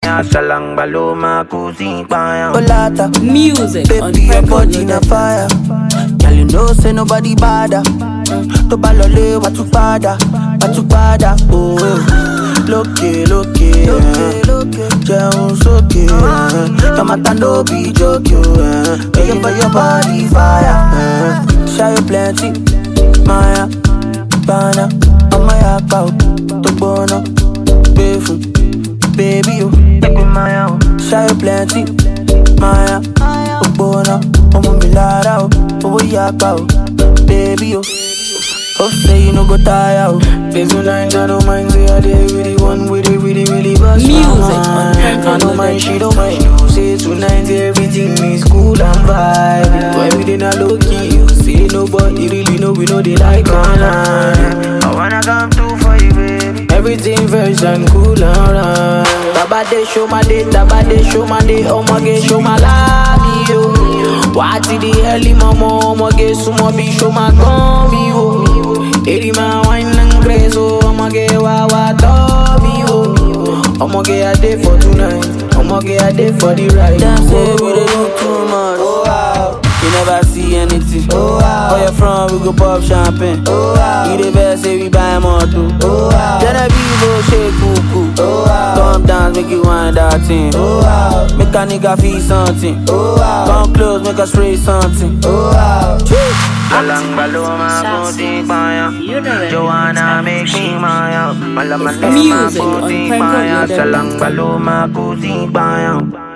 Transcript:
Salang baloma kusi payam Olata, Music on baby, your Franco body na Loaded. fire. Girl, you know say nobody bother. Mm, To balole, what you bada, what you bada, oh. eh. Lókè, lókè, eh. jẹun sókè. eh. Your matter no be joke, yo. eh. Make your, your body fire. eh. Shy plenty, Maya, Bana, ọmọ yapa o, tó gbóná, gbé fún, baby o. Make we Maya o, shy plenty, Maya, ó gbóná, ọmọ mi lára o, owó yapa o, baby o. Hope say you no go tire o. Day tonight, I don't mind, say I did really one with it, really, really bust my Music on mind. Franco I don't mind, Loaded. she don't mind. You say tonight, everything is cool and vibe. Everything I low key, you say nobody really know, we know they like online. I wanna come through for you baby Everything fresh and cool and right. Baba de show my day, Baba de show my day, oh my god, show my love, yo. What the early mama, oh my god, so my be show my come, yo. Eri my wine and grace, oh my god, wa wa to me, yo. Oh my god, I did for tonight, oh my god, I did for the ride. Them say we dey do too much. Oh wow. You never see anything. Oh wow. Where you from? We go pop champagne. Oh wow. You the best, say we buy more too. Oh wow. Genevieve, oh shake cuckoo. Oh wow. Come dance, make you wind that thing. Oh wow. Make a nigga feel something. Oh wow. Come close, make us spray something. Oh wow. Salang baloma kusi payam You know it. Joanna make me maya Malaman Music on kusi Franco payam Loaded. Salang baloma kusi payam